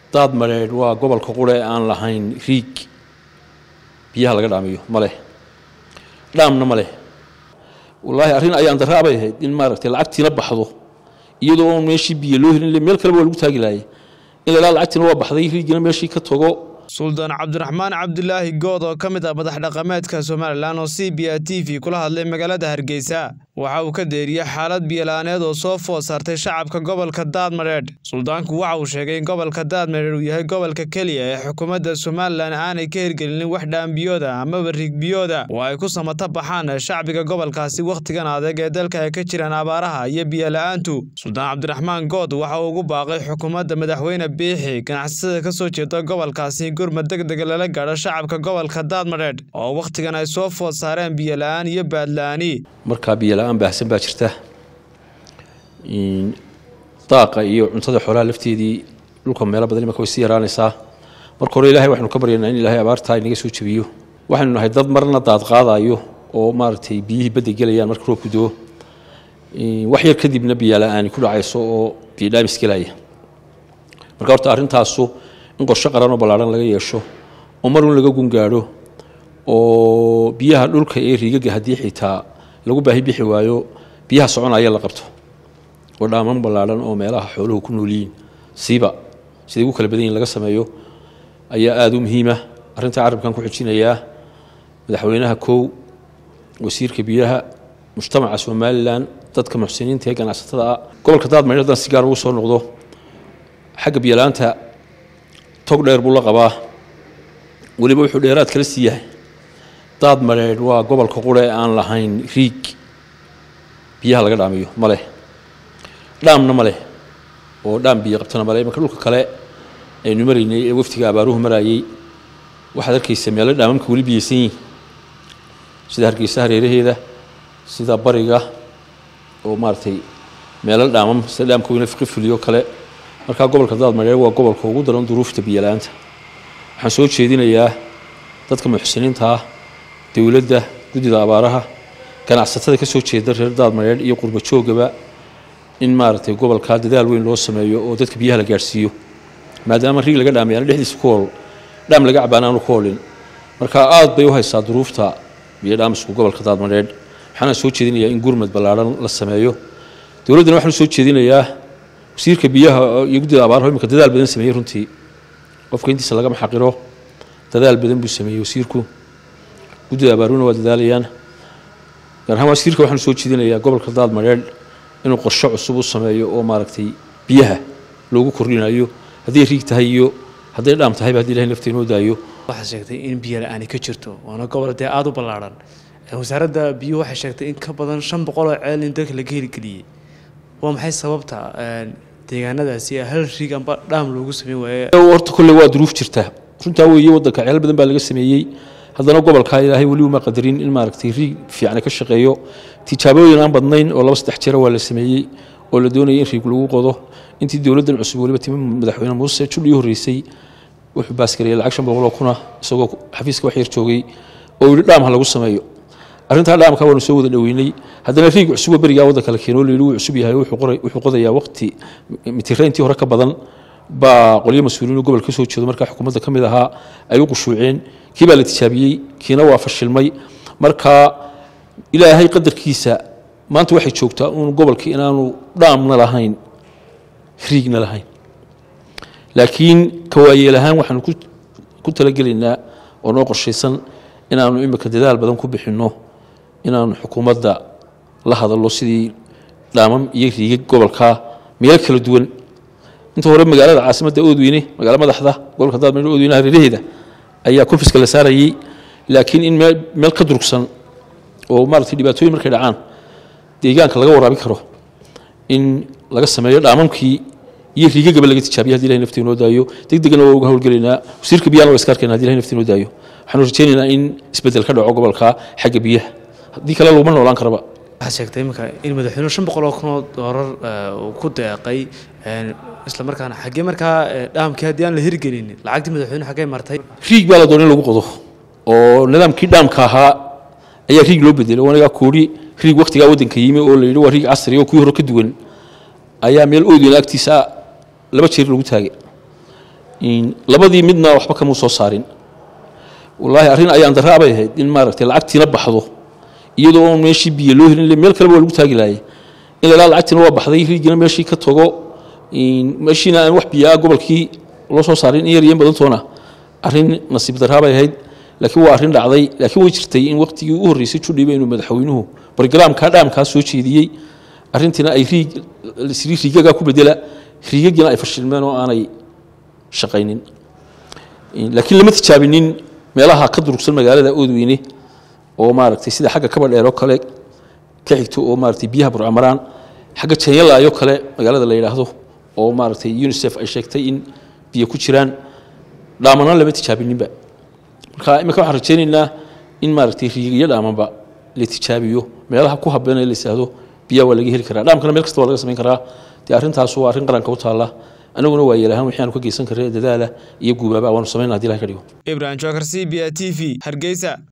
daad mareedh waa gobolka qure aan lahayn riig biyaha laga dhaamiyo ma leh dhaamna ma leh wallaahi arrin ayaan daraa bay ahayd in maaragtay lacagtiina baxdo iyadoo oon meeshii biyo loo helin meel kaleba waa lagu taagi laayay in la ilaa lacagtiina waa baxday riigina meeshii ka tago suldaan cabdiraxmaan cabdilaahi good oo ka mid ah madax dhaqameedka somalilan oo c b a t v kula hadlay magaalada hargeysa waxa uu ka deeriyey xaalad biyola'aaneed oo soo food saartay shacabka gobolka daadmareedh suldaanku waxa uu sheegay in gobolka daadmareedh uu yahay gobolka keliya ee xukuumadda somalilan aanay ka hirgelinin wax dhaambiyooda amaba riigbiyooda oo ay ku samata baxaan shacbiga gobolkaasi wakhtigan adeeg ee dalka ay ka jiraan abaaraha iyo biyola'aantu suldaan cabdiraxmaan good waxa uu ugu baaqay xukuumadda madaxweyne biixi ganacsatada ka soo jeeda gobolkaasi gurmad deg dega lala gaadho shacabka gobolka daadmareedh oo wakhtigan ay soo food saareen biyola'aan iyo baadla'aani markaa biyola-aan baahsan baa jirta daaqa iyo cuntada xoolaha lafteedii dhulka meelo badan imanka way sii yaraanaysaa marka hore ilahay waxaynu ka baryaynaa in ilaahay abaartaa inaga soo jebiyo waxaynu nahay dad marna daad qaadayo oo maaragtay biyihii badda gelayaan marka roobku doo wax yar kadibna biyola-aani ku dhacayso oo biyodhaamis gelaya marka horta arrintaasu in qorshe qaran oo ballaarhan laga yeesho oo mar un laga gungaadho oo biyaha dhulka ee riigaga haddii xitaa lagu baahi bixi waayo biyaha soconaya la qabto oo dhaaman ballaadhan oo meelaha xooluhu ku noolyihiin siiba siday ugu kala badan yihin laga sameeyo ayaa aada u muhiima arrintaa carabkan ku xijinayaa madaxweynaha kow wasiirka biyaha mujtamaca somalilan dadka muxsiniinta ee ganacsatada ah gobolka daadmaydh haddaan si gaar ugu soo noqdo xagga biyolaanta tog dheer buu la qabaa weliba wuxuu dheeraad kala sii yahay daad mareedh waa gobolka qure aan lahayn riig biyaha laga dhaamiyo ma leh dhaamna ma leh oo dhaam biyo qabtana male imanka dhulka kale aynu maraynay ee waftiga abaaruhu marayay waxaad arkaysa meelo dhaamamka weli biyeysan yihin sida hargeysa hareeraheeda sida bariga oo maaragtay meelo dhaamam sida dhaamka weyne fiqi fuliyo kale markaa gobolka daad mareedh waa gobolka ugu daran duruufta biyola'aanta waxaan soo jeedinayaa dadka muxsiniinta ah dowladda guddida abaaraha ganacsatada ka soo jeeda reer daadmareedh iyo qurba joogaba in maaragtay gobolkaa dadaal weyn loo sameeyo oo dadka biyaha la gaadhsiiyo maadaama riig laga dhaamiyaana dhexdiisa ku hol dhaam laga cabaan aanu ku holin marka aad bay u haysaa duruufta biyo dhaamisku gobolka daadmareedh waxaana soo jeedinayaa in gurmad ballaarhan la sameeyo dowladdana waxaan soo jeedinayaa wasiirka biyaha iyo guddida abaaraha imika dadaal badan sameeyey runtii qofka intiisa lagama xaqiro dadaal badan buu sameeyey wasiirku guddida abaaruna waa dadaalayaan gaar ahaan wasiirka waxaanu soo jeedinayaa gobolka daadmareedh inuu qorshe cusub u sameeyo oo maaragtay biyaha loogu kordhinayo hadday riig tahay iyo hadday dhaam tahayba haddi ilahay nafta inoo daayo waxaad sheegtay in biyo la-aani ka jirto waana gobol dee aada u ballaarhan wasaaradda biyuhu waxay sheegtay in ka badan shan boqol oo ceel in dalka laga heligeliyey waa maxay sababta deegaanadaasi hal riig amba dhaam loogu sameyn waaye horta kolle waa duruuf jirta runtaa weeye waddanka ceel badan baa laga sameeyey haddana gobolka ilaahay weli uma qadarin in maaragtay riig fiican ka shaqeeyo tijaabooyin aan badnayn oo laba saddex jira waa la sameeyey oo la doonayay in riig lagu qodo intii dowladdan cusub weliba timi madaxweyne muuse judhii horreysay wuxuu baasgareeyay lacag shan boqol oo kuna isagoo xafiiska wax yar joogay oo yidhi dhaam ha lagu sameeyo arrintaa dhaamka waanu soo wada dhoweynay haddana riig cusuboo berigaa waddanka la keenoo layidhi wuu cusub yahay wuxuu qodayaa waqti mitira intii hore ka badan baa qolyo mas-uuliyiin oo gobolka kasoo jeedo markaa xukuumadda ka mid ahaa ay u qushuuceen kii baa la tijaabiyey kiina waa fashilmay marka ilaahay qadarkiisa maanta waxay joogtaa uun gobolkii inaanu dhaamna lahayn riigna lahayn laakiin kawaayeel ahaan waxaanu ku talagelaynaa oo noo qorshaysan inaanu imika dadaal badan ku bixinno inaanu xukuumadda la hadallo sidii dhaamam iyo riigag gobolka meelo kala duwan inta hore magaalada caasimadda oodweyne magaalo madaxda gobolka daadmareedh oodweyne hareeraheeda ayaa konfiska la saarayey laakiin in meel ka durugsan oo maaragtay dhibaatooyin markay dhacaan deegaanka laga waraabi karo in laga sameeyo dhaamamkii iyo riigagaba laga tijaabiya hadi ilahay nafta inoo daayo deg degana waa uga howlgelaynaa wasiirka biyahana waa iska arkayna hadi ilahay nafta inoo daayo waxaanu rajaynaynaa in isbeddel ka dhaco gobolka xagga biyaha haddii kale laguma noolaan karaba waxaad sheegtay iminka in madaxweynuhu shan boqol oo kun oo doolar uu ku deeqay isla markaana xaggee markaa dhaamkii haddii aan la hirgelinin lacagtii madaxweynuhu xaggee martay riig baa la doona in lagu qodo oo nidaamkii dhaamka ahaa ayaa riig loo bedelay anigaa koodhi riig waktigaa waddanka yimi oo la yidhi waa riig casri oo kuwii hore ka duwan ayaa meel oodweyna agtiisa laba jeer lagu taagay labadii midna waxba kamuu soo saarin wallaahi arrin ayaan daraa bay ahayd in maaragtay lacagtiina baxdo iyadoo on meeshii biyo loo helin meel kaleba waa lagu taagi laayay in la lacagtiina waa baxday riigina meeshii ka tago meeshiina aan wax biyo ah gobolkii loo soo saarin in yar iyo in badantoona arrin nasiib daraa bay ahayd laakiin waa arrin dhacday laakiin way jirtay in waqtigii ugu horreysay judhiba inuu madaxweynuhu bargalaamkaa dhaamkaa soo jeediyey arrintiina ay riig riigagaa ku bedela riigagiina ay fashilmeen oo aanay shaqaynin laakiin lama tijaabinin meelaha ka durugsan magaalada oodweyne oo maaragtay sida xagga kaba dheer oo kale ka xigto oo maaragtay biyaha burcamaraan xagga janyalaayoo kale magaalada la yidhaahdo oo maaragtay unisef ay sheegtay in biyo ku jiraan dhaamana lama tijaabininba marka imika waxaan rajaynaynaa in maaragtay riigiyo dhaamanba la tijaabiyo meelaha ku habeen la yidhaahdo biyaha waa laga heli karaa dhaamkana meel kasta waa laga samayn karaa dee arrintaas waa arrin qaranka u taalla anaguna waa yeelahaan wixii aanu ka geysan karray dadaala iyo guubaaba waanu samaynaa hadii ilahay ka dhigo ibrahim jookar c b a t v hargeysa